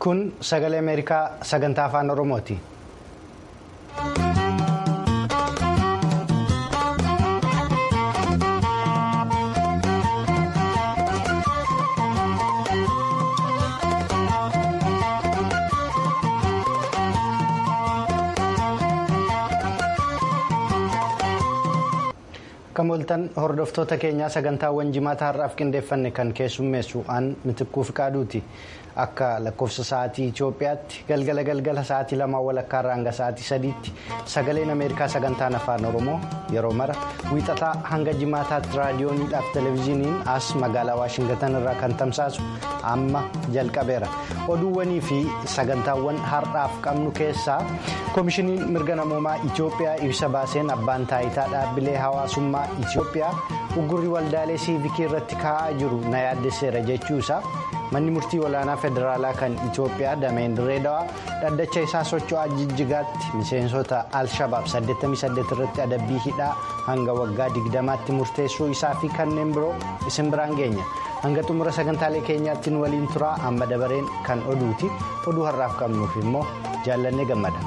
kun sagalee ameerikaa sagantaa afaan oromooti. Akkam ooltan hordoftoota keenyaa sagantaawwan jimaata har'aaf qindeeffanne kan keessummeessu aan mitikkuu fiqaaduuti. Akka lakkoofsa sa'aatii Itoophiyaatti galgala galgala sa'aatii lamaa walakkaa irraa hanga sa'aatii sadiitti sagaleen Ameerikaa sagantaan afaan Oromoo yeroo mara wiixataa hanga jimaataatti raadiyooniidhaaf televezyiiniin as magaalaa Waashingatan irraa kan tamsaasu amma jalqabeera. Oduuwwanii fi sagantaawwan har'aaf qabnu keessaa koomishiniin mirga namoomaa Itoophiyaa ibsa baaseen abbaan taayitaa dhaabbilee hawaasummaa Itoophiyaa uggurri waldaalee siivikii irratti kaa'aa jiru na yaaddesseera jechuusaa. manni murtii olaanaa federaalaa kan itoophiyaa dameen direedawaa dhaddacha isaa socho'aa jijjigaatti miseensota al-shabaab 88 irratti adabbii hidhaa hanga waggaa 20tti murteessuu isaa fi kanneen biroo isin biraan geenya hanga xumura sagantaalee keenyaatti nu waliin turaa amma dabareen kan oduuti oduu har'aaf qabnuuf immoo jaallannee gammada.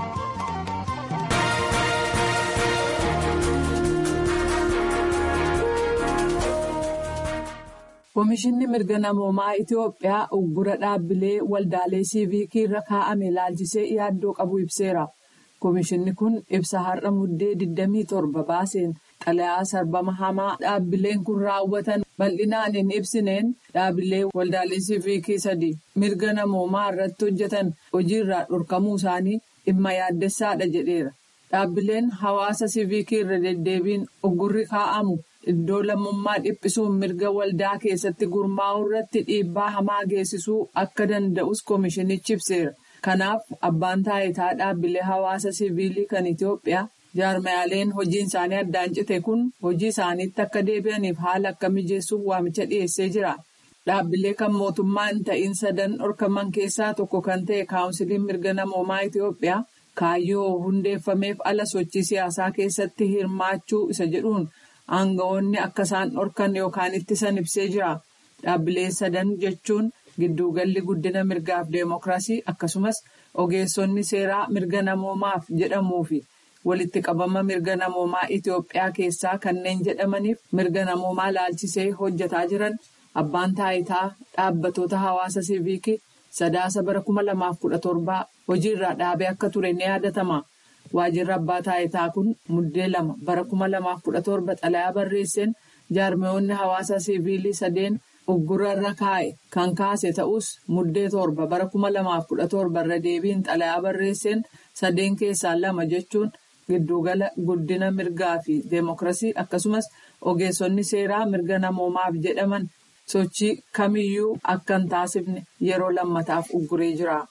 Komishinni mirga namoomaa Itoophiyaa uggura dhaabbilee waldaalee siivikii irra kaa'ame ilaalchisee yaaddoo qabu ibseera. Komishinni kun ibsa har'a muddee 27 baaseen xalayaa sarbama hamaa dhaabbileen kun raawwatan bal'inaan hin ibsineen dhaabbilee waldaalee siivikii sadii mirga namoomaa irratti hojjetan hojiirraa dhorkamuu isaanii dhimma yaaddessaadha jedheera. Dhaabbileen hawaasa siivikii irra deddeebiin uggurri kaa'amu. Iddoo lammummaa dhiphisuun mirga waldaa keessatti gurmaa'uu irratti dhiibbaa hamaa geessisuu akka danda'us koomishinichi ibseera. Kanaaf abbaan taayitaa dhaabbilee hawaasa siviilii kan Itoophiyaa jaarmayaaleen hojiin isaanii addaan cite kun hojii isaaniitti akka deebi'aniif haala akka mijeessuuf waamicha dhiyeessee jira. Dhaabbilee kan mootummaa hin ta'in sadan dhorkaman keessaa tokko kan ta'e kaawunsiliin mirga namoomaa Itoophiyaa kaayyoo hundeeffameef ala sochii siyaasaa keessatti hirmaachuu isa jedhuun. Aanga'oonni akka isaan dhorkan yookaan ittisan ibsee jira. Dhaabbilee sadan jechuun gidduugalli guddina mirgaaf deemokiraasii akkasumas ogeessonni seeraa mirga namoomaaf jedhamuu fi walitti qabama mirga namoomaa Itoophiyaa keessaa kanneen jedhamaniif mirga namoomaa laalchisee hojjetaa jiran abbaan taayitaa dhaabbatoota hawaasa siivikii sadaasa bara kuma lamaaf kudha torbaa hojiirraa dhaabee akka ture ni yaadatama. Waajjirri abbaa taayitaa kun muddee lama bara kuma lamaaf kudha torba xalayaa barreesseen jaarmiyoonni hawaasa siivilii sadeen uggura irra kaa'e kan kaase ta'us muddee torba bara kuma lamaaf kudha torba irra deebiin xalayaa barreesseen sadeen keessaa lama jechuun giddugala guddina mirgaa fi deemokiraasii akkasumas ogeessonni seeraa mirga namoomaaf jedhaman sochii kamiyyuu akka hin taasifne yeroo lammataaf ugguree jira.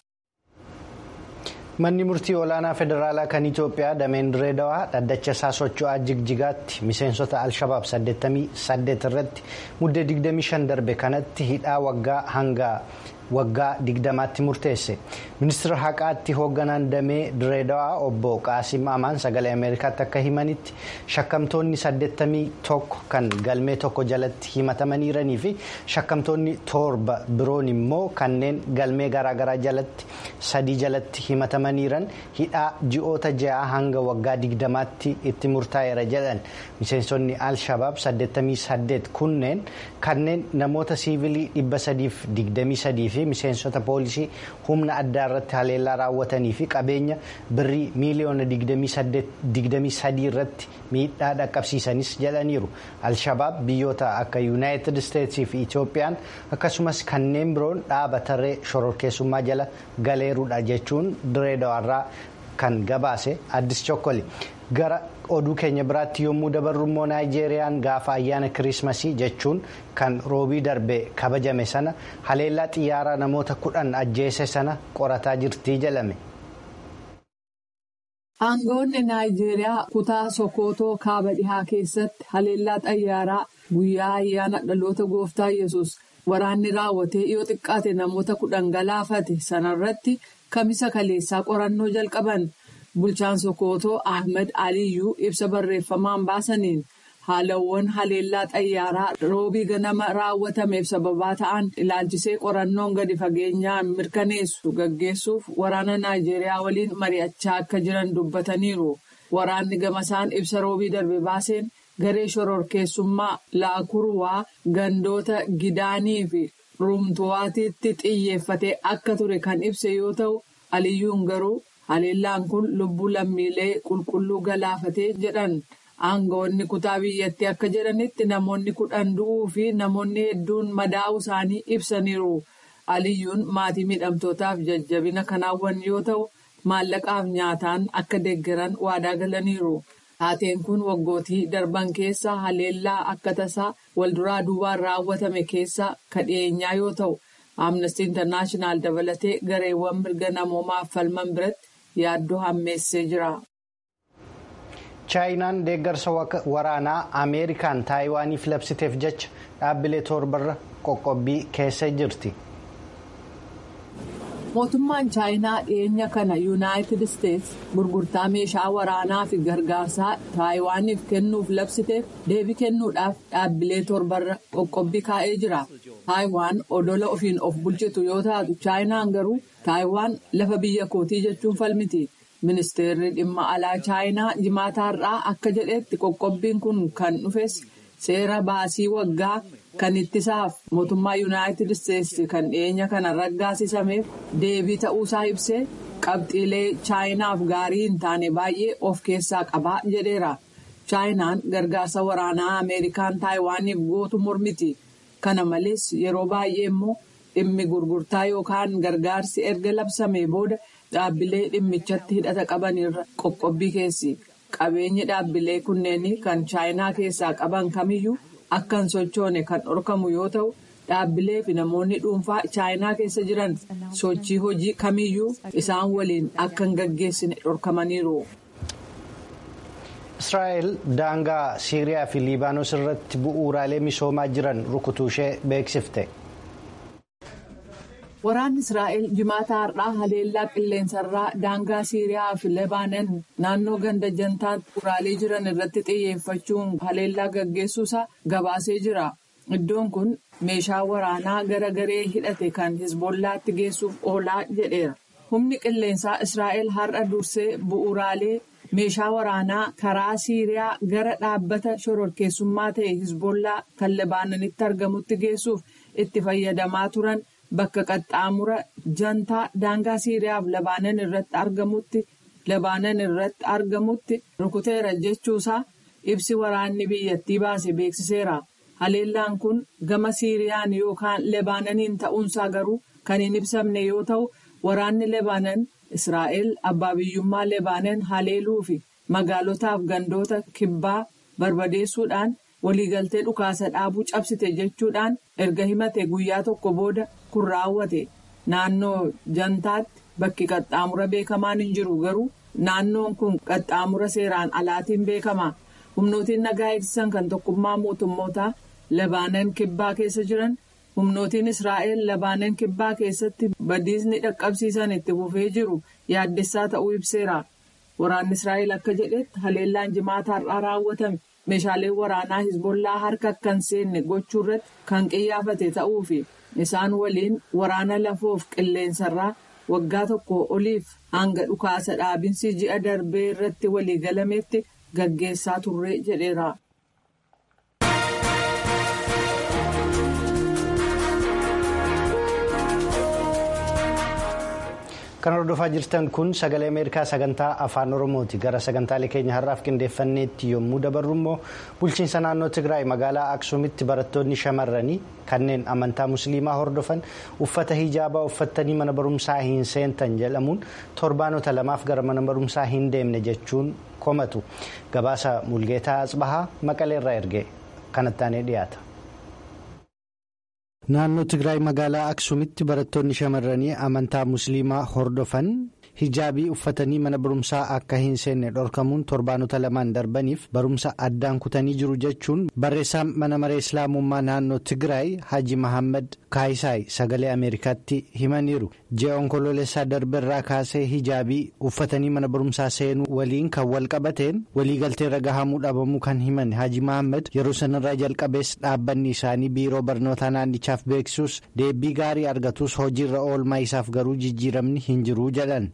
manni murtii olaanaa federaalaa kan itoophiyaa dameen direedawaa dhaddacha isaa socho'aa jigjigaatti miseensota al-shabaab 88 irratti muddee 25 darbe kanatti hidhaa waggaa hanga waggaa 20tti murteesse ministeera haqaatti hoogganaan damee direedawaa obbo qaasim amaan sagalee ameerikaatti akka himanitti shakkamtoonni 81 kan galmee tokko jalatti himatamaniiranii fi shakkamtoonni torba biroon immoo kanneen galmee garaagaraa jalatti sadii jalatti himatamaniiran hidhaa ji'oota ja'a hanga waggaa 20tti itti murtaa'eera jedhan miseensonni al-shabaab 88 kunneen kanneen namoota siivilii 323 fi miseensota poolisii humna addaa irratti haleellaa raawwatanii fi qabeenya birrii miiliyoona 23 irratti miidhaa dhaqqabsiisanis jedhaniiru al-shabaab biyyoota akka yuunaayitid isteetsii fi itoophiyaan akkasumas kanneen biroon dhaaba tarree shororkeessummaa jala galeeruudha jechuun direedawaarraa kan gabaase addis chokkoli gara oduu keenya biraatti yommuu dabarru immoo naayijeeriyaan gaafa ayyaana kiriismasii jechuun kan roobii darbe kabajame sana haleellaa xiyyaaraa namoota kudhan ajjeese sana qorataa jirtii jedhame. Aangoonni Naayijeeriyaa kutaa Sokootoo kaaba dhihaa keessatti haleellaa xayyaaraa guyyaa ayyaana dhaloota gooftaa yesus waraanni raawwatee yoo xiqqaate namoota kudhan galaafate sanarratti kamisa kaleessaa qorannoo jalqaban. Bulchaan Sokootoo Ahmed Aliyyuu ibsa barreeffamaan baasaniin haalawwan haleellaa xayyaaraa roobii ganama raawwatameef sababaa ta'an ilaalchisee qorannoon gadi fageenyaan mirkaneessu gaggeessuuf waraana naayijeeriyaa waliin mari'achaa akka jiran dubbataniiru. Waraanni gamasaan ibsa roobii darbe baaseen garee shororkeessummaa laakurwaa gandoota gidaanii fi rumtuwaatiitti xiyyeeffatee akka ture kan ibse yoo ta'u aliyyuun garuu haleellaan kun lubbuu lammiilee qulqulluu galaafatee jedhan. Aangawoonni kutaa biyyattii akka jedhanitti namoonni kudhan du'uu fi namoonni hedduun madaa'uu isaanii ibsaniiru. Aliyyuun maatii miidhamtootaaf jajjabina kan hawwan yoo ta'u, maallaqaaf nyaataan akka deeggaran waadaa galaniiru. Taateen kun waggootii darban keessa haleellaa akka tasaa walduraa duubaan raawwatame keessa kadheenyaa yoo ta'u, Amnesty International dabalatee gareewwan mirga namoomaaf falman biratti yaaddoo hammeessee jira. chaayinaan deeggarsa waraanaa ameerikaan taayiwaaniif labsiteef jecha dhaabbilee torbarra qoqqobbii keessa jirti. mootummaan chaayinaa dhiyeenya kana yuunaayitid isteetsi gurgurtaa meeshaa waraanaa fi gargaarsaa taayiwaaniif kennuuf labsiteef deebii kennuudhaaf dhaabbilee torbarra qoqqobbii kaa'ee jira. taayiwaan odola ofiin of bulchitu yoo taatu chaayinaan garuu taayiwaan lafa biyya kootii jechuun falmiti. ministeerri dhimma alaa chaayinaa jimaataarraa akka jedhetti qoqqobbiin kun kan dhufes seera baasii waggaa kan ittisaaf mootummaa yuunaayitid isteetsi kan dhiyeenya kana raggaasisameef deebii ta'uusaa ibsee qabxiilee chaayinaaf gaarii hin taane baay'ee of keessaa qabaa jedheera chaayinaan gargaarsa waraanaa ameerikaan taayiwaaniif gootu mormiti kana malees yeroo baay'ee immoo dhimmi gurgurtaa yookaan gargaarsi erga labsamee booda. Dhaabbilee dhimmichatti hidhata qabanirra qoqqobbii keessi qabeenyi dhaabbilee kunneenii kan chaayinaa keessaa qaban kamiyyuu akka hin sochoone kan dhorkamu yoo ta'u dhaabbilee fi namoonni dhuunfaa chaayinaa keessa jiran sochii hojii kamiyyuu isaan waliin akka hin gaggeessine dhorkamaniiru. Israa'el daangaa Siiriyaa fi Liibaanos irratti bu'uuraalee misoomaa jiran rukutuu ishee beeksifte. Waraanni Israa'el jimaata har'aa haleellaa qilleensarraa daangaa Siiriyaa fi Lebaanan naannoo ganda jantaan bu'uuraalee jiran irratti xiyyeeffachuun haleellaa gaggeessuusaa gabaasee jira. Iddoon kun meeshaa waraanaa gara garee hidhate kan Hizbollaatti geessuuf oolaa jedheera. Humni qilleensaa Israa'el har'a dursee bu'uuraalee meeshaa waraanaa karaa Siiriyaa gara dhaabbata shororkeessummaa ta'e Hizbollaa kan Lebaananitti argamutti geessuuf itti fayyadamaa turan. Bakka qaxxaamura jantaa daangaa Siiriyaa fi Labaanan irratti argamutti Labaanan irratti argamutti rukuteera jechuusaa ibsi waraanni biyyattii baase beeksiseera. Haleellaan kun gama Siiriyaan yookaan Lebaananiin ta'uunsaa garuu kan hin ibsamne yoo ta'u waraanni Lebaanan Israa'el abbaa biyyummaa Lebaanan haleeluu fi magaalotaaf gandoota kibbaa barbadeessuudhaan waliigaltee dhukaasa dhaabuu cabsite jechuudhaan erga himate guyyaa tokko booda. kun raawwate naannoo jantaatti bakki qaxxaamura beekamaan hin jiru garuu naannoon kun qaxxaamura seeraan alaatiin beekama humnootiin nagaa eegsisan kan tokkummaa mootummootaa labaanan kibbaa keessa jiran humnootiin israa'el labaanan kibbaa keessatti badiisni dhaqqabsiisan itti fufee jiru yaaddessaa ta'uu ibseera waraanni israa'el akka jedhetti haleellaan jimaata har'aa raawwatame meeshaaleen waraanaa hizbollaa harka akka hin seenne gochuu irratti kan qiyyaafate ta'uufi. isaan waliin waraana lafoof qilleensarraa waggaa tokko oliif hanga dhukaasa dhaabinsi ji'a darbee irratti waliigalametti gaggeessaa turre jedheera. Kan hordofaa jirtan kun sagalee Ameerikaa sagantaa afaan Oromooti. Gara sagantaalee keenya har'aaf qindeeffanneetti yommuu dabarru immoo bulchiinsa naannoo Tigraay magaalaa Aksuumitti barattoonni shamarranii kanneen amantaa musliimaa hordofan uffata hijaabaa uffattanii mana barumsaa hin seentan jedhamuun torbaanota lamaaf gara mana barumsaa hin deemne jechuun komatu. Gabaasa Mulgeetaa Asbahaa Maqaleerraa erge kanattaanee dhiyaata. Naannoo Tigraay magaalaa Aksuumitti barattoonni shamarranii amantaa musliimaa hordofan hijaabii uffatanii mana barumsaa akka hin seenne dhorkamuun torbaanota lamaan darbaniif barumsa addaan kutanii jiru jechuun barreessaan mana maree islaamummaa naannoo tigraay haji mahammad kaayisaay sagalee ameerikaatti himaniiru ji'a onkoloolessaa darbeerraa kaasee hijaabii uffatanii mana barumsaa seenuu waliin kan wal qabateen waliigalteerra gahamuu dhabamuu kan himan haji mahammad yeroo sanarraa jalqabees dhaabbanni isaanii biiroo barnootaa naannichaaf beeksisuus deebii gaarii argatus hojiirra oolmaa isaaf garuu jijjiiramni hin jiru jedhan.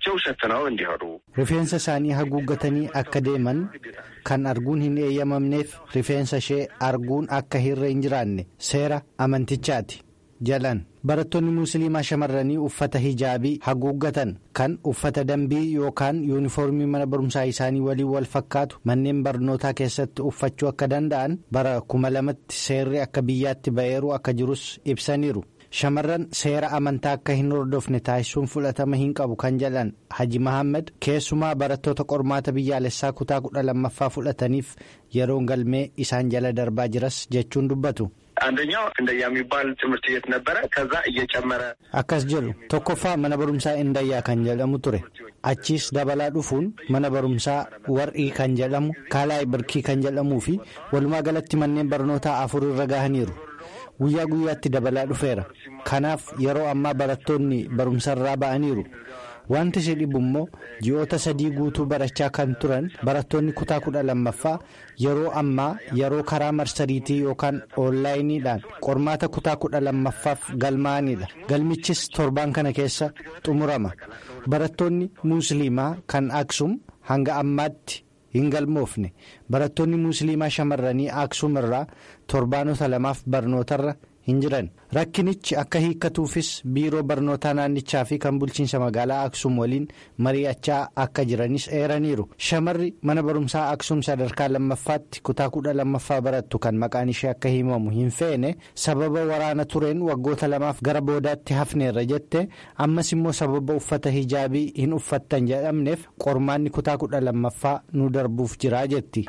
rifeensa isaanii haguuggatanii akka deeman kan arguun hin eeyyamamneef rifeensa ishee arguun akka hirra hin jiraanne seera amantichaati jalan barattoonni musliimaa shamarranii uffata hijaabii haguuggatan kan uffata dambii yookaan yuunifoormii mana barumsaa isaanii waliin wal fakkaatu manneen barnootaa keessatti uffachuu akka danda'an bara kuma lamatti seerri akka biyyaatti ba'eeru akka jirus ibsaniiru. shamarran seera amantaa akka hin hordofne taasisuun fudhatama hin qabu kan jedhan haji mahammad keessumaa barattoota qormaata biyyaalessaa kutaa kudha lammaffaa fudhataniif yeroon galmee isaan jala darbaa jiras jechuun dubbatu. አንደኛው እንደያ የሚባል ትምህርት ቤት ነበረ ከዛ እየጨመረ akkas jedhu tokkoffaa mana barumsaa indayyaa kan jedhamu ture achiis dabalaa dhufuun mana barumsaa war'ii kan jedhamu kaalaay birkii kan jedhamuu fi walumaa galatti manneen barnootaa afur irra gahaniiru. guyyaa guyyaatti dabalaa dhufeera kanaaf yeroo ammaa barattoonni barumsarraa ba'aniiru wanti si dhibu immoo ji'oota sadii guutuu barachaa kan turan barattoonni kutaa kudha lammaffaa yeroo ammaa yeroo karaa marsariitii yookaan oonlaayiniidhaan qormaata kutaa kudha lammaffaaf galmaa'anidha galmichis torbaan kana keessa xumurama barattoonni musliimaa kan aksum hanga ammaatti. hin galmoofne barattoonni musliimaa shamarranii aksum irraa torbaanota lamaaf barnootarra hin jiran rakkinichi akka hiikkatuufis biiroo barnootaa naannichaa fi kan bulchiinsa magaalaa aksum waliin mari'achaa akka jiranis eeraniiru shamarri mana barumsaa aksum sadarkaa lammaffaatti kutaa kudha lammaffaa barattu kan maqaan ishee akka himamu hin feene sababa waraana tureen waggoota lamaaf gara boodaatti hafneerra jette ammas immoo sababa uffata hijaabii hin uffattan jedhamneef qormaanni kutaa kudha lammaffaa nu darbuuf jiraa jetti.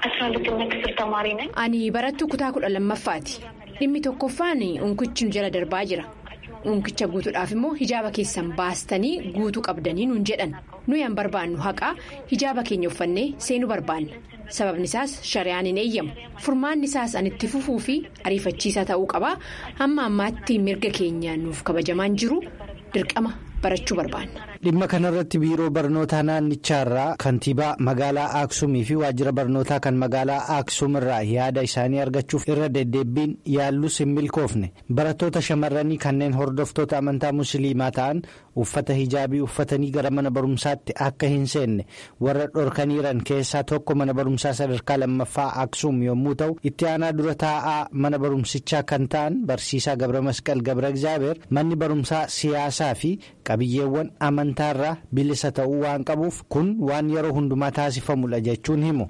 ani barattuu kutaa kudha lammaffaati dhimmi tokkoffaan unkichi nu jala darbaa jira unkicha guutuudhaaf immoo hijaaba keessan baastanii guutuu qabdanii nuun jedhan nuyi an barbaannu haqaa hijaaba keenya uffannee seenuu barbaanna sababni isaas shari'aan hin eeyyamu furmaanni isaas an itti fufuu fi ariifachiisaa ta'uu qabaa hamma ammaatti mirga keenya nuuf kabajamaan jiru dirqama barachuu barbaanna. dhimma kanarratti biiroo barnootaa naannichaarraa kantiibaa magaalaa aaksumii fi waajjira barnootaa kan magaalaa aaksum irraa yaada isaanii argachuuf irra deddeebbiin yaallus hin milkoofne barattoota shamarranii kanneen hordoftoota amantaa musliimaa ta'an uffata hijaabii uffatanii gara mana barumsaatti akka hin seenne warra dhorkaniiran keessaa tokko mana barumsaa sadarkaa lammaffaa aaksum yommuu ta'u itti aanaa dura taa'aa mana barumsichaa kan ta'an barsiisaa gabra masqal gabra egzaabeer manni barumsaa siyaasaa fi qabiyyeewwan amantaarraa bilisa ta'uu waan qabuuf kun waan yeroo hundumaa taasifamudha jechuun himu.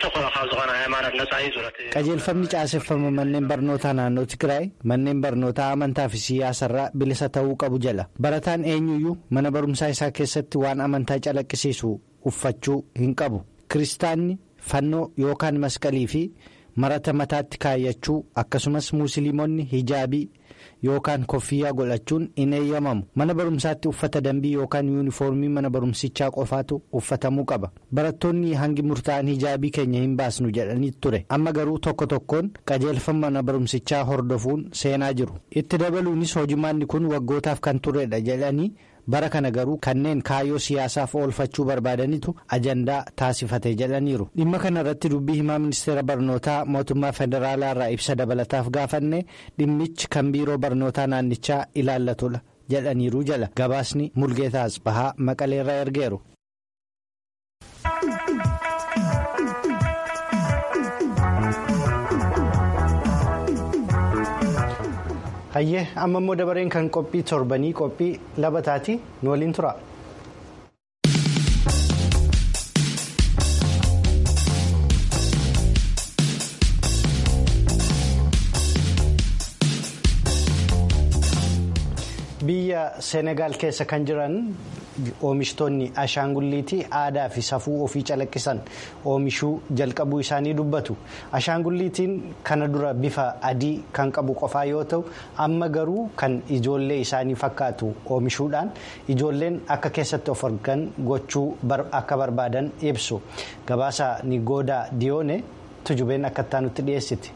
qajeelfamni caaseffama manneen barnootaa naannoo tigraay manneen barnootaa amantaa fi siyaasarraa bilisa ta'uu qabu jala barataan eenyuyyuu mana barumsaa isaa keessatti waan amantaa calaqqisiisu uffachuu hin qabu kiristaanni fannoo yookaan masqalii fi marata mataatti kaayyachuu akkasumas musliimonni hijaabii. yookaan koffiyyaa godhachuun hin eeyyamamu mana barumsaatti uffata dambii yookaan yuunifoormii mana barumsichaa qofaatu uffatamuu qaba barattoonni hangi murtaa'an hijaabii keenya hin baasnu jedhanii ture amma garuu tokko tokkoon qajeelfama mana barumsichaa hordofuun seenaa jiru itti dabaluunis hojimaanni kun waggootaaf kan turedha jedhanii bara kana garuu kanneen kaayyoo siyaasaaf oolfachuu barbaadanitu ajandaa taasifate jedhaniiru dhimma kana irratti dubbii himaa ministeera barnootaa mootummaa federaalaa irraa ibsa dabalataaf gaafanne dhimmichi kan biiroo barnootaa naannichaa ilaallatudha jedhaniiru jala gabaasni mulgeetaas bahaa maqaleerraa ergeeru. hayyee amma immoo dabareen kan qophii torbanii qophii labataati nu waliin tura. biyya seenegaal keessa kan jiran oomishtoonni ashaangulliitii aadaa fi safuu ofii calaqqisan oomishuu jalqabuu isaanii dubbatu ashaangulliitiin kana dura bifa adii kan qabu qofaa yoo ta'u amma garuu kan ijoollee isaanii fakkaatu oomishuudhaan ijoolleen akka keessatti of argan gochuu akka barbaadan ibsu gabaasa nigoodaa diyoone tujubeen akka itti dhiyeessiti.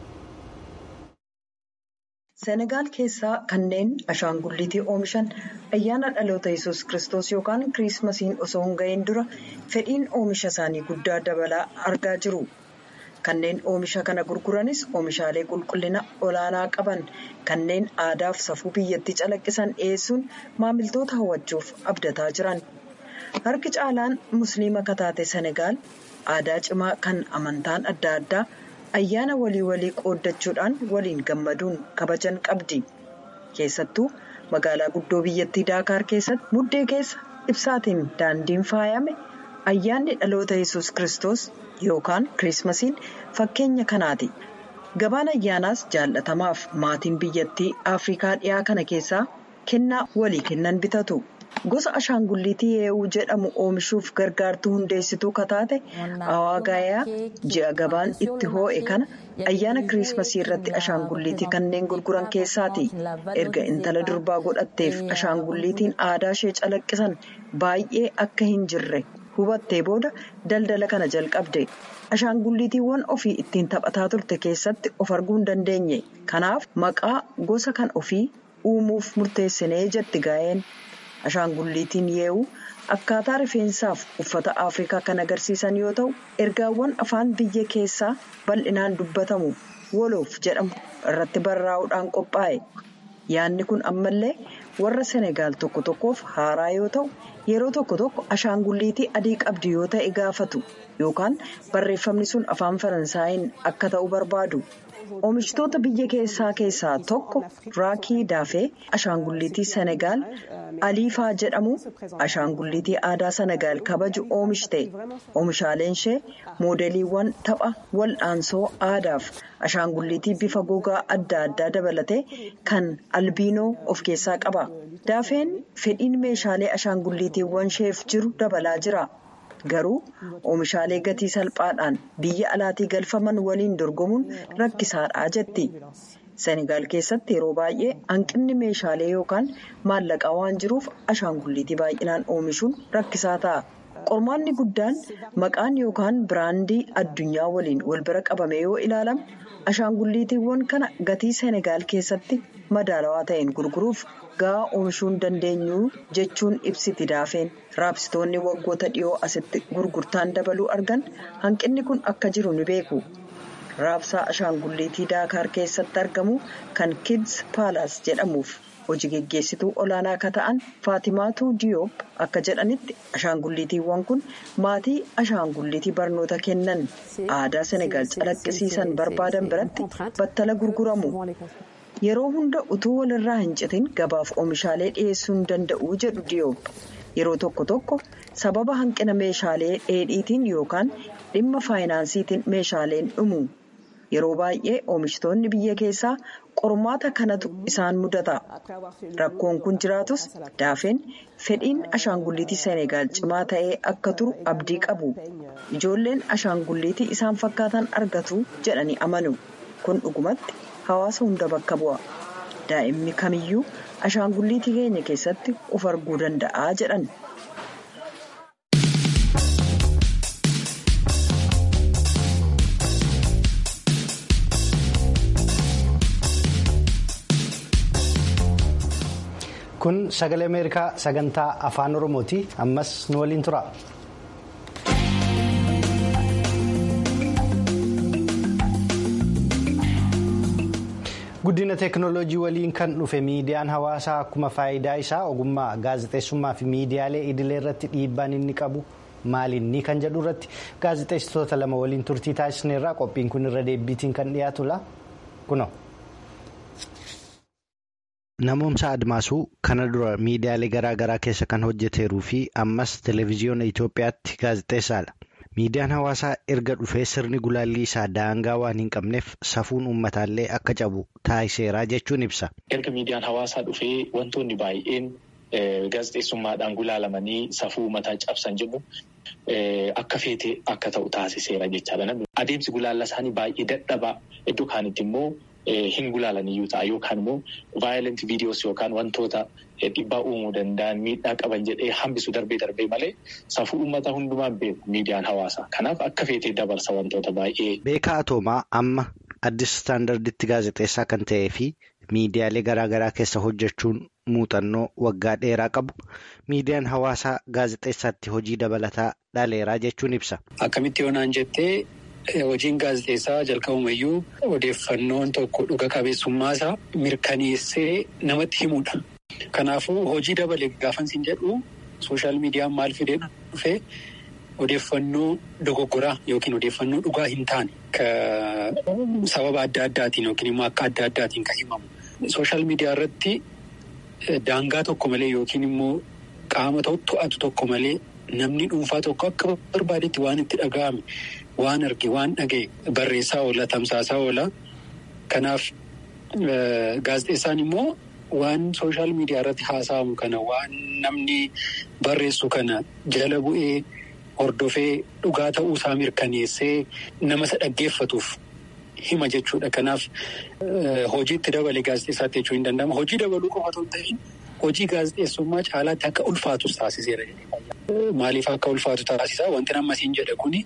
Senegaal keessaa kanneen ashaangulliitii oomishan ayyaana dhaloota yesus kristos yookaan kiriismasiin osoo hin ga'iin dura fedhiin oomisha isaanii guddaa dabalaa argaa jiru. Kanneen oomisha kana gurguranis oomishaalee qulqullina olaanaa qaban kanneen aadaaf safuu biyyattii calaqqisan dhiyeessuun maamiltoota hawwachuuf abdataa jiran. Harki caalaan musliima kataate Senegaal aadaa cimaa kan amantaan adda addaa. ayyaana walii walii qooddachuudhaan waliin gammaduun kabajan qabdi keessattuu magaalaa guddoo biyyattii daakaar keessatti muddee keessa ibsaatiin daandiin faayame ayyaanni dhaloota yesus kristos yookaan kiriismasiin fakkeenya kanaati gabaan ayyaanaas jaallatamaaf maatiin biyyattii afrikaa dhiyaa kana keessaa kennaa walii kennan bitatu. gosa ashaangulliitii yeewuu jedhamu oomishuuf gargaartuu hundeessituu kataate awaagaayaa ji'a gabaan itti hoo'e kana ayyaana kiriismasii irratti ashaangulliitii kanneen gurguran keessaati erga intala durbaa godhatteef ashaangulliitiin aadaa ishee calaqqisan baay'ee akka hin jirre hubattee booda daldala kana jalqabde ashaangulliitiiwwan ofii ittiin taphataa turte keessatti of arguu hin dandeenye kanaaf maqaa gosa kan ofii uumuuf murteessinee jetti gaa'een. ashaangulliitiin yeewuu akkaataa rifeensaaf uffata afrikaa kan agarsiisan yoo ta'u ergaawwan afaan biyya keessaa bal'inaan dubbatamu woloof jedhamu irratti barraa'uudhaan qophaa'e yaadni kun ammallee warra senegaal tokko tokkoof haaraa yoo ta'u yeroo tokko tokko ashaangulliitii adii qabdi yoo ta'e gaafatu yookaan barreeffamni sun afaan faransaayiin akka ta'u barbaadu. Oomishtoota biyya keessaa keessaa tokko raakii daafee ashaangulliitii Senegaal Aliifaa jedhamu ashaangulliitii aadaa Senegaal kabaju oomishte. Oomishaaleen ishee moodeliiwwan tapha wal'aansoo aadaaf ashaangulliitii bifa gogaa adda addaa dabalatee kan albiinoo of keessaa qaba. Daafeen fedhiin meeshaalee ashaangulliitiiwwan isheef jiru dabalaa jira. Garuu oomishaalee gatii salphaadhaan biyya alaatii galfaman waliin dorgomuun rakkisaadha jetti. Senegaal keessatti yeroo baay'ee hanqinni meeshaalee yookaan maallaqaa waan jiruuf ashaangulliitii baay'inaan oomishuun rakkisaa ta'a. Qormaanni guddaan maqaan yookaan biraandii addunyaa waliin wal bira qabame yoo ilaalamu ashaangulliitiiwwan kana gatii Senegaal keessatti madaalawaa ta'een gurguruuf gahaa oomishuu hin dandeenyu jechuun ibsiti daafeen. Raabsitoonni waggoota dhiyoo asitti gurgurtaan dabaluu argan hanqinni kun akka jiru ni beeku. Raabsaa ashaangulliitii daakaar keessatti argamu kan kids paalaas jedhamuuf hojii geggeessituu olaanaa akka ta'an Faatimaatu Diyoop akka jedhanitti ashaangulliitiiwwan kun maatii ashaangulliitii barnoota kennan aadaa Senegaal calaqqisiisan barbaadan biratti battala gurguramu. Yeroo hunda utuu walirraa hin citin gabaaf oomishaalee dhiyeessuu hin danda'u jedhu Diyoop. Yeroo tokko tokko sababa hanqina meeshaalee dheedhiitiin yookaan dhimma faayinaansiitiin meeshaaleen dhumu. Yeroo baay'ee oomishtoonni biyya keessaa qormaata kanatu isaan mudata. Rakkoon kun jiraatus daafeen fedhiin ashaangulliitii Senegaal cimaa ta'ee akka turu abdii qabu. Ijoolleen ashaangulliitii isaan fakkaatan argatu jedhanii amanu. Kun dhugumatti hawaasa hunda bakka bu'a. Daa'imni kamiyyuu ashaangulliitii keenya keessatti of arguu danda'a jedhan. kun sagalee ameerikaa sagantaa afaan oromooti ammas nu waliin tura. guddina teeknooloojii waliin kan dhufe miidiyaan hawaasaa akkuma faayidaa isaa ogummaa gaazexeessummaa fi miidiyaalee idilee irratti dhiibbaan inni qabu maalinni kan jedhu irratti gaazexeessitoota lama waliin turtii taasisneerraa qophiin kun irra deebiitiin kan dhiyaatudha kuno. Namoomsa Admaasuu kana dura miidiyaalee garaa garaa keessa kan hojjeteeruu fi ammas televezyiyoona Itoophiyaatti gaazexeessaadha. Miidiyaan hawaasaa erga dhufee sirni gulaallii isaa daangaa waan hin qabneef safuun uummataallee akka cabu taasiseera jechuun ibsa. Erga miidiyaan hawaasaa dhufee wantoonni baay'een gaazexeessummaadhaan gulaalamanii safuu uummataa cabsan jedhu akka feetee akka ta'u taasiseera jechaadha. Adeemsi gulaallaa isaanii baay'ee dadhabaa iddoo kaanitti immoo hin gulaalaniyyuu ta'a yookaan immoo vaayilent viidiyoos yookaan wantoota dhiibbaa uumuu danda'an miidhaa qaban jedhee hambisu darbee darbee malee safuu uummataa hundumaan beeku miidiyaan hawaasaa. Kanaaf akka feetee dabarsa wantoota baay'ee. Beekaa Atoomaa amma addis istaandarditti gaazexeessaa kan ta'ee fi miidiyaalee garaagaraa keessa hojjechuun muuxannoo waggaa dheeraa qabu miidiyaan hawaasaa gaazexeessaatti hojii dabalataa dhaleeraa jechuun ibsa. Akkamitti yoonaan jettee hojiin gaazexeessaa jalqabumayyuu odeeffannoon tokko dhuga qabeessummaasaa mirkaneessee namatti himudha. Kanaafuu hojii dabale gaafansiin jedhu sooshaal miidiyaan maal fidee dhufee odeeffannoo dogoggoraa yookiin odeeffannoo dhugaa hin taane sababa adda addaatiin yookiin immoo akka adda addaatiin kan himamu. Sooshaal miidiyaa irratti daangaa tokko malee yookiin immoo qaama to'atu tokko malee namni dhuunfaa tokko akka barbaadetti waan itti dhaga'ame waan arge waan dhaga'e barreessaa oola tamsaasaa oola. Kanaaf gaazexeessaan immoo waan sooshaal miidiyaa irratti haasa'amu kana waan namni barreessu kana jala bu'ee hordofee dhugaa ta'uu isaa mirkaneessee nama isa dhaggeeffatuuf hima jechuudha. Kanaaf hojiitti dabale gaazexeessaatti jechuu hin danda'amu. Hojii dabaluu qofa otoo hin ta'in hojii gaazexeessummaa caalaatti akka ulfaatus taasiseera. Maaliif akka ulfaatu taasisaa? Wanti nama siin jedhe kuni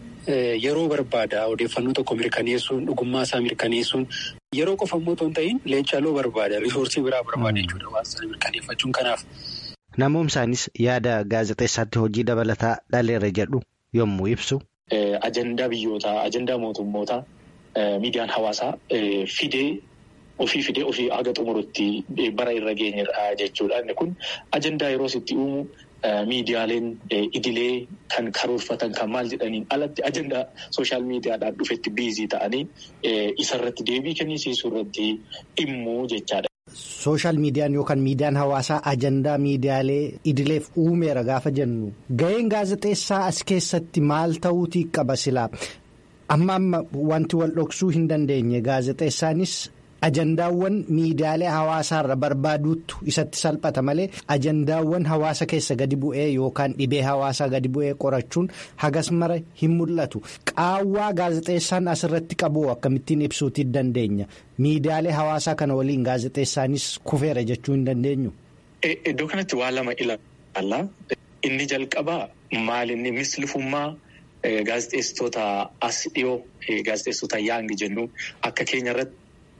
yeroo barbaada odeeffannoo tokko mirkaneessuun dhugummaa isaa mirkaneessuun yeroo qofa immoo otoo hin ta'in leencaaloo barbaada risoorsii biraa barbaada jechuudha waan sana mirkaneeffachuun kanaaf. Namoomsaanis yaada gaazexeessaatti hojii dabalataa dhaleera jedhu yommuu ibsu. Ajandaa biyyootaa, ajandaa mootummootaa miidiyaan hawaasaa fidee ofii fidee ofii haga xumurutti bara irra geenyedha jechuudha. Inni kun ajandaa yeroo itti uumu miidiyaaleen idilee kan karoorfatan kan maal jedhaniin alatti ajandaa sooshaal miidiyaadhaan dhufetti biizii ta'anii isarratti deebii kennisiisuu irratti dhimmu jechaadha. Sooshaal miidiyaan yookaan miidiyaan hawaasaa ajandaa miidiyaalee idileef uumeera gaafa jennu ga'een gaazexeessaa as keessatti maal ta'uutii qaba silaa amma amma wanti wal dhoksuu hin dandeenye gaazexeessaanis ajandaawwan miidiyaalee hawaasaarra barbaaduutu isatti salphata malee ajandaawwan hawaasa keessa gadi bu'ee yookaan dhibee hawaasaa gadi bu'ee qorachuun hagas mara hin mul'atu qaawwaa gaazexeessaan asirratti qabu akkamittiin ibsuutii dandeenya miidiyaalee hawaasaa kana waliin gaazexeessaanis kufeera jechuu hin dandeenyu. Iddoo kanatti waa lama ilaalla. Inni jalqabaa maalinni mislifummaa gaazexeessitoota as dhiyoo gaazexeessitoota yaangi jennu akka keenya irratti.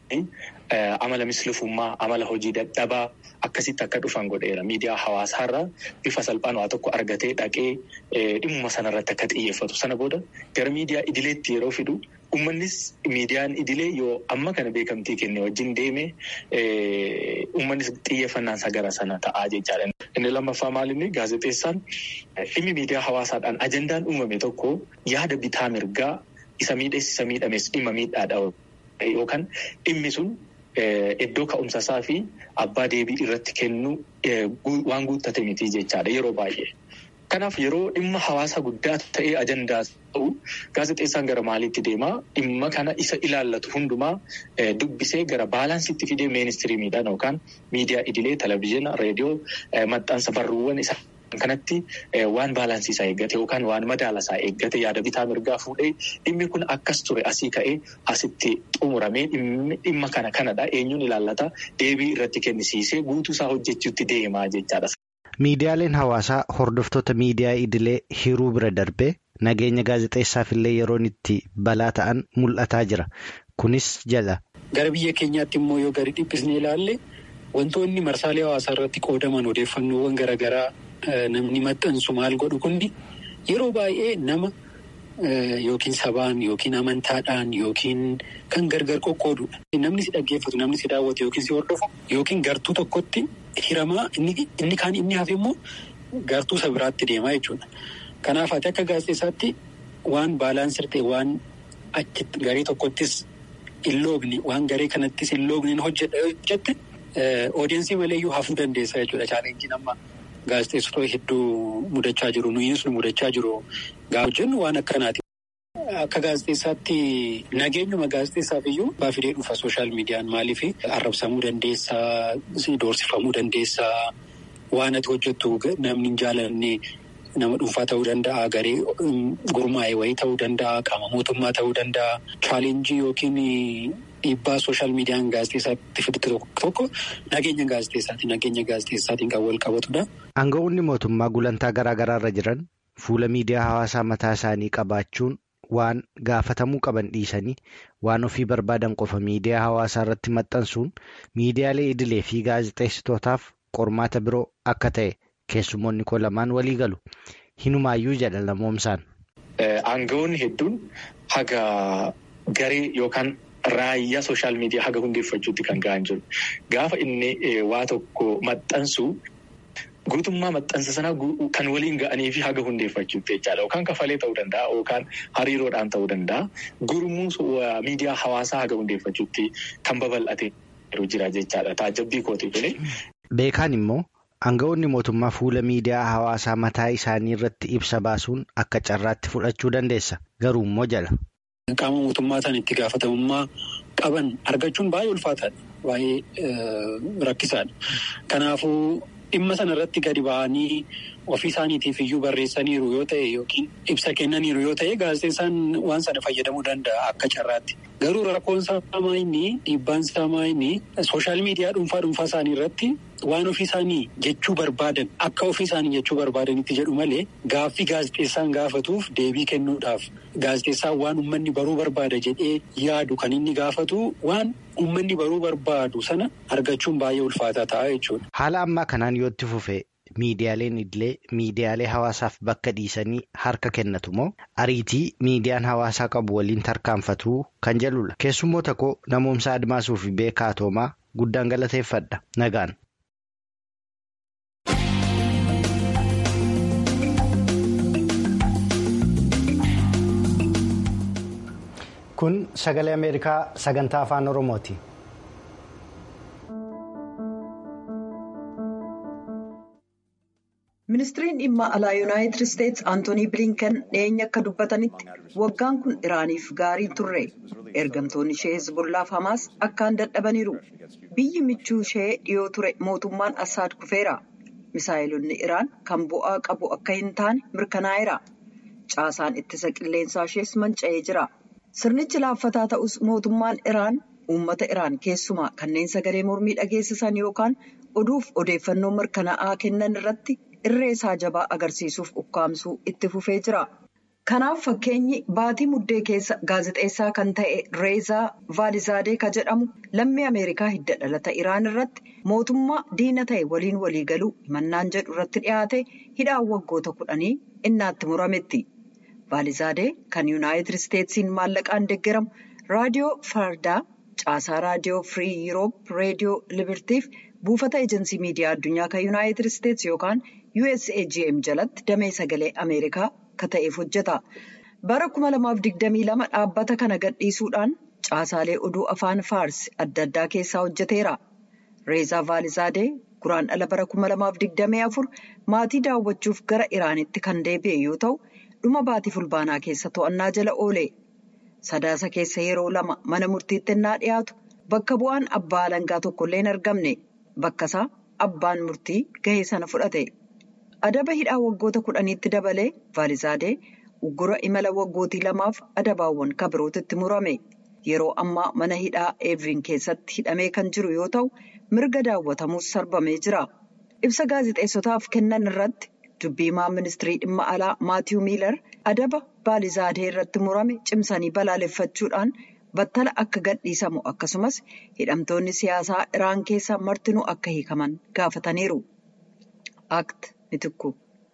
Amala mislifummaa amala hojii dadhabaa akkasitti akka dhufan godheera miidiyaa hawaasaarraa bifa salphaan waa tokko argatee dhaqee dhimma sanarratti akka xiyyeeffatu sana booda gara miidiyaa idileetti yeroo fidu uummannis miidiyaan idilee yoo amma kana beekamtii kenne wajjin deeme uummannis xiyyeeffannaansa gara sana ta'aa jechaadha. Inni lammaffaa maalinni gaazexeessaan dhimmi miidiyaa hawaasaadhaan ajandaan uumame tokko yaada bitaa mirgaa isa miidhees isa miidhames dhimma miidhaadha. Yookaan dhimmi sun iddoo ka'umsasaa fi abbaa deebii irratti kennu waan guuttate miti jechaadha yeroo baay'ee. Kanaaf yeroo dhimma hawaasa guddaa ta'ee ajandaa ta'u gaazexeessaan gara maaliitti deemaa dhimma kana isa ilaallatu hundumaa dubbisee gara baalaansiitti fidee ministiriimiidhaan yookaan miidiyaa idilee televizyiina reediyoo maxxansa barruuwwan isa. Kanatti waan baalaansiisaa eeggate yookaan waan madaalasaa eeggate yaada bitaa mirgaa fuudhee dhimmi kun akkas ture asii ka'ee asitti xumuramee dhimma kana kanadha eenyuun ilaallata deebii irratti kennisiisee guutuusaa hojjechuutti deemaa jechaadha. Miidiyaaleen hawaasaa hordoftoota miidiyaa idilee hiruu bira darbee nageenya gaazexeessaaf illee yeroon itti balaa ta'an mul'ataa jira. Kunis jala. Gara biyya keenyaatti immoo yoo gadi dhiphisnee ilaalle wantoonni marsaalee hawaasaa irratti qoodaman odeeffannoowwan garaagaraa. Namni maxxansu maal godhu kundi yeroo baay'ee nama yookiin sabaan yookiin amantaadhaan yookiin kan gargar qoqqoodudha. Namni si dhaggeeffatu namni si daawwatu yookiin si hordofu yookiin gartuu tokkotti hiramaa inni kaan inni hafe immoo gartuu isa biraatti deemaa jechuudha. Kanaaf ati akka gaazexeessaatti waan baalaansii ta'e waan achitti garee tokkottis hin loogne waan garee kanattis hin loogne hojjette odeensii maleeyyuu hafuu dandeessa jechuudha chaalenjiin amma. gaazexeessitoota hedduu mudachaa jiru. Nuyis nu mudachaa jiru. Gaafa jennu waan akkanaati. Akka gaazexeessaatti nageenyuma gaazexeessaaf iyyuu baafidee dhufa sooshaal miidiyaan maaliif arrabsamuu dandeessaa, doorsifamuu dandeessaa, waan ati hojjettu namni hin jaalanne nama dhuunfaa ta'uu danda'a, garee gurmaa'e wayii ta'uu danda'a, qaama mootummaa ta'uu danda'a. Chaalenjii yookiin dhiibbaa sooshaal miidiyaan gaazexeessaatti fidite tokko tokko nageenya gaazexeessaati. Nageenya gaazexeessaatiin kan wal qabatudha. Aangawoonni mootummaa gulantaa garaa garaarra jiran fuula miidiyaa hawaasaa mataa isaanii qabaachuun. Waan gaafatamuu qaban dhiisanii waan ofii barbaadan qofa miidiyaa hawaasaa irratti maxxansuun miidiyaalee idilee fi gaazexeessitootaaf qormaata biroo akka ta'e keessumoonni koo lamaan walii galu. Hinumaayyuu jedha lamoomsaan. Aangawoonni hedduun haga garee yookaan raayyaa sooshaal miidiyaa haga hundeeffachuutti kan ga'an jiru. Gaafa inni waa tokko maxxansu. Guutummaa maxxansa sanaa kan waliin ga'anii fi haga hundeeffachuutti jechaadha. Yookaan kafalee ta'uu danda'a yookaan hariiroodhaan ta'uu danda'a. Gurmuu miidiyaa hawaasaa haga hundeeffachuutti kan babal'atee jira jechaadha. Taajabbii kooti kuni. Beekaan immoo aangawoonni mootummaa fuula miidiyaa hawaasaa mataa isaanii irratti ibsa baasuun akka carraatti fudhachuu dandeessa. Garuu immoo jala. Qaama mootummaa isaan itti gaafatamummaa qaban argachuun baay'ee ulfaataadha. Baay'ee rakkisaadha. Kanaafuu. Dhimma sana irratti gadi ba'anii ofii isaaniitiif iyyuu barreessaniiru yoo ta'e yookiin ibsa kennaniiru yoo ta'e gaazexeessaan waan sana fayyadamuu danda'a akka carraatti. Garuu rakkoon isaa inni dhiibbaan isaa inni sooshaal miidiyaa dhuunfaa dhuunfaa isaanii irratti waan ofii isaanii jechuu barbaadan akka ofii isaanii jechuu barbaadanitti jedhu malee gaaffii gaazexeessaan gaafatuuf deebii kennuudhaaf gaazexeessaan waan uummanni baruu barbaada jedhee yaadu kan inni gaafatu waan. Uummanni baruu barbaadu sana argachuun baay'ee ulfaataa ta'a jechuudha. Haala ammaa kanaan yoo itti fufee miidiyaaleen idilee miidiyaalee hawaasaaf bakka dhiisanii harka kennatu moo ariitii miidiyaan hawaasaa qabu waliin tarkaanfatu kan jedhudha. Keessummoota koo namoomsa Admaasuu fi Beekaa Toomaa guddaan galateeffadha. Nagaan. Kun sagalee Ameerikaa sagantaa afaan Oromooti. Ministiriin dhimma alaa Yuunaayitid Isteetsi Antoonii Bilinken dhiyeenya akka dubbatanitti waggaan kun Iraaniif gaarii turre. Ergamtoonni ishee Hezbollaaf Hamaas akkaan dadhabaniiru. Biyyi michuu ishee dhiyoo ture mootummaan Assaad kufeera. Misaayilonni Iraan kan bu'aa qabu akka hin taane mirkanaa'eera. Caasaan ittisa qilleensaa ishees manca'ee jira. Sirnichi laaffataa ta'us mootummaan Iraan uummata Iraan keessumaa kanneen sagalee mormii dhageessisan yookaan oduuf odeeffannoo mirkanaa'aa kennan irratti irree isaa jabaa agarsiisuuf ukkaamsuu itti fufee jira. Kanaaf fakkeenyi baatii muddee keessa gaazexeessaa kan ta'e Reezaa Vaalizaadee ka jedhamu lammii Ameerikaa hidda dhalata Iraan irratti mootummaa diina ta'e waliin waliigaluu himannaan jedhu irratti dhiyaate hidhaan waggoota kudhanii innaatti murametti. Vaalizaadee kan Yuunaayitid Isteetsiin maallaqaan deeggaramu raadiyoo Fardaa caasaa raadiyoo Firii Yuuroop reediyoo Libirtiif buufata ejensii miidiyaa addunyaa kan Yuunaayitid Isteets yookaan USAGM jalatti damee sagalee Ameerikaa ka ta'eef hojjeta. Bara 2022 dhaabbata kana gadhiisuudhaan caasaalee oduu afaan Faarsi adda addaa keessaa hojjeteera. Reezaa Vaalizaadee guraandhala bara 2024 maatii daawwachuuf gara Iraanitti kan deebi'e yoo ta'u. dhuma baatii fulbaanaa keessa to'annaa jala oole sadaasa keessa yeroo lama mana murtiitti innaa dhiyaatu bakka bu'aan abbaa alangaa tokkollee hin argamne bakka isaa abbaan murtii gahee sana fudhate adaba hidhaa waggoota kudhaniitti dabalee vaalizaadee uggura imala waggootii lamaaf adabaawwan kabirootitti murame yeroo ammaa mana hidhaa eevriin keessatti hidhamee kan jiru yoo ta'u mirga daawwatamuus sarbamee jira ibsa gaazexeessotaaf kennan irratti. dubbiimaa ministirii dhimma alaa maatiyu miilar adaba vaalizaadee irratti murame cimsanii balaaleffachuudhaan battala akka gadhiisamu akkasumas hidhamtoonni siyaasaa iraan keessa martinuu akka hiikaman gaafataniiru. Act mitikku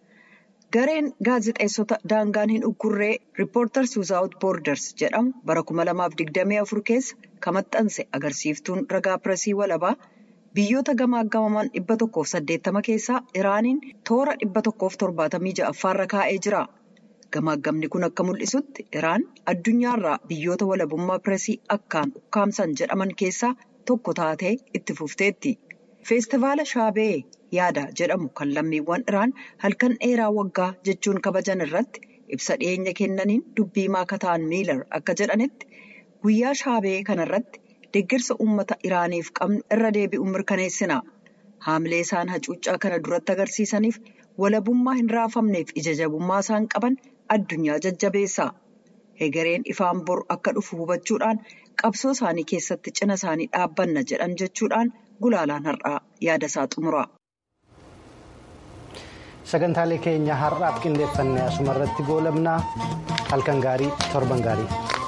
gareen gaazexeessota daangaan hin uggurree riippoortars wizaawut boorders jedhamu bara 2024 keessa kan maxxanse agarsiiftuun ragaa pireesii walabaa. Biyyoota gamaagamaman dhibba tokkoof saddeettama keessaa Iraaniin toora dhibba tokkoof torbaatamii ja'affaarra kaa'ee jira. Gamaagamni kun akka mul'isutti Iraan addunyaarraa biyyoota walabummaa pireesii akkaan ukkaamsan jedhaman keessaa tokko taatee itti fufteetti. Feestivaala Shaabee yaada jedhamu kan lammiiwwan iraan halkan dheeraa waggaa jechuun kabajan irratti ibsa dhiyeenya kennaniin dubbii maaka ta'an miilar akka jedhanitti guyyaa shaabee kanarratti deeggarsa uummata iraaniif qabnu irra deebi'uun mirkaneessina haamilee isaan hacuuccaa kana duratti agarsiisaniif walabummaa hin raafamneef ija jabummaa isaan qaban addunyaa jajjabeessa hegereen ifaan bor akka dhufu hubachuudhaan qabsoo isaanii keessatti cina isaanii dhaabbanna jedhan jechuudhaan gulaalaan har'aa yaada isaa xumura. sagantaalee keenya har'aaf qindeeffannee asuma irratti goolabnaa halkan gaarii torban gaarii.